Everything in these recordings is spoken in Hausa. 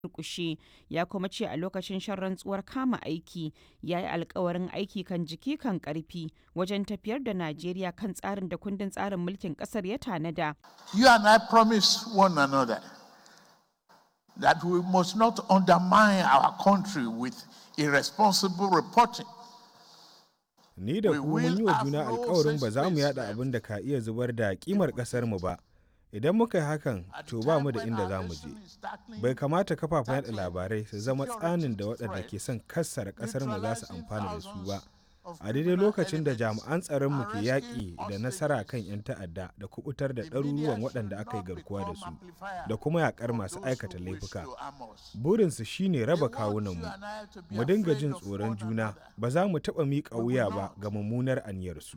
durƙushe ya kuma ce a lokacin shan rantsuwar kama aiki ya yi alkawarin aiki kan jiki kan ƙarfi wajen tafiyar da Najeriya kan tsarin da kundin tsarin mulkin ƙasar ya tanada. You and I promise one another that we must not undermine our country with irresponsible reporting. Ni da ku mun yi wa juna alkawarin ba za mu yada abin da ka iya zubar da kimar ƙasarmu ba. Idan muka yi hakan, to ba mu da inda za mu je. Bai kamata kafafen yada labarai su zama tsanin da waɗanda ke son kassara ƙasarmu za su amfana da su ba. A daidai lokacin da jami'an tsaronmu ke yaƙi da nasara kan 'yan ta'adda da kubutar da ɗaruruwan waɗanda aka yi garkuwa da su da kuma yaƙar masu aikata laifuka. Burinsu shine raba kawunanmu. Mu dinga jin tsoron juna, ba za mu taɓa miƙa wuya ba ga mummunar aniyarsu.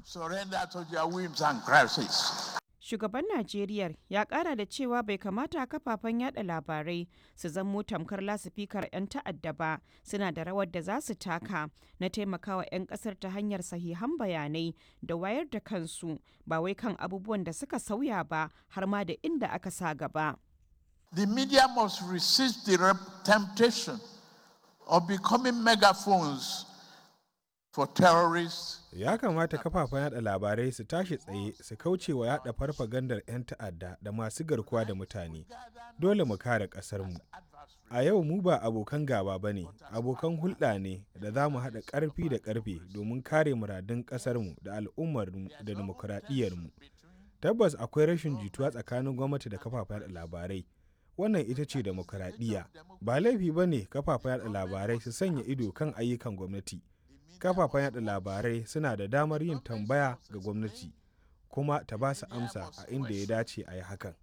Shugaban Najeriya ya kara da cewa bai kamata kafafen yada labarai su zamo tamkar lasifikar 'yan ta'adda ba suna da rawar da za su taka na taimakawa 'yan kasar ta hanyar sahihan bayanai da wayar da kansu ba wai kan abubuwan da suka sauya ba har ma da inda aka sa gaba. The media must resist the temptation of becoming megaphones for terrorists ya kamata kafafen yada labarai su tashi tsaye su kauce wa yada farfagandar 'yan ta'adda da masu garkuwa da mutane dole mu kare ƙasarmu a yau mu ba abokan gaba ba ne abokan hulɗa ne da za mu haɗa ƙarfi da ƙarfe domin kare muradun ƙasarmu da al'ummarmu da dimokuraɗiyyarmu tabbas akwai rashin jituwa tsakanin gwamnati da kafafen yada labarai wannan ita ce demokuraɗiyya ba laifi ba ne kafafen yada labarai su sanya ido kan ayyukan gwamnati kafafen yada labarai suna da damar yin tambaya ga gwamnati kuma ta ba su amsa a inda ya dace a yi hakan.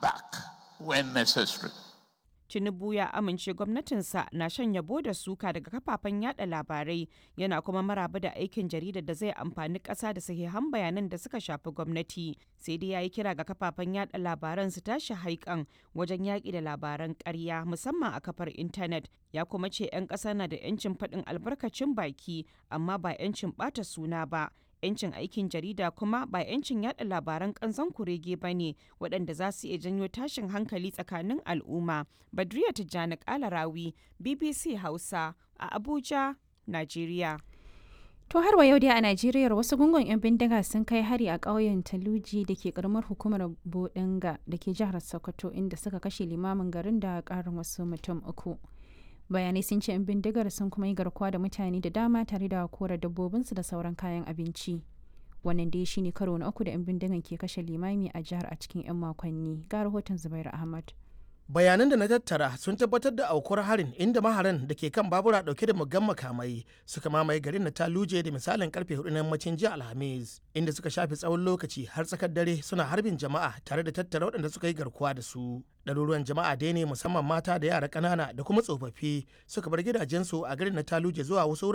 Tinubu ya amince gwamnatinsa na shan yabo da suka daga kafafen yada labarai yana kuma maraba da aikin jaridar da zai amfani ƙasa da sahihan bayanan da suka shafi gwamnati sai dai ya yi kira ga kafafen yada labaran su tashi haikan wajen yaƙi da labaran ƙarya musamman a kafar intanet ya kuma ce 'yan ƙasa na da 'yancin faɗin albarkacin baki amma ba 'yancin ɓata suna ba 'yancin aikin jarida kuma ba 'yancin yada labaran kanzon kurege ba ne waɗanda za su iya janyo tashin hankali tsakanin al'umma. Badriya Tijjani Kalarawi, BBC Hausa a Abuja, Najeriya. To har wa yau dai a Najeriya wasu gungun 'yan bindiga sun kai hari a ƙauyen Taluji da ke karamar hukumar Bodinga da ke jihar Sokoto inda suka kashe limamin garin da ƙarin wasu mutum uku. bayanai sun ce 'yan bindigar sun kuma yi garkuwa da mutane da dama tare da kora dabbobinsu da sauran kayan abinci wannan dai shine karo na uku da 'yan bindigan ke kashe limami a jihar a cikin 'yan makonni ga rahoton zubairu ahmad bayanan da na tattara sun tabbatar da aukuwar harin inda maharan da ke kan babura dauke da muggan makamai suka mamaye garin na taluje da misalin karfe hudu na yammacin jiya alhamis inda suka shafe tsawon lokaci har tsakar dare suna harbin jama'a tare da tattara waɗanda suka yi garkuwa da su ɗaruruwan jama'a dai ne musamman mata da yara ƙanana da kuma tsofaffi suka bar gidajensu a garin na taluje zuwa wasu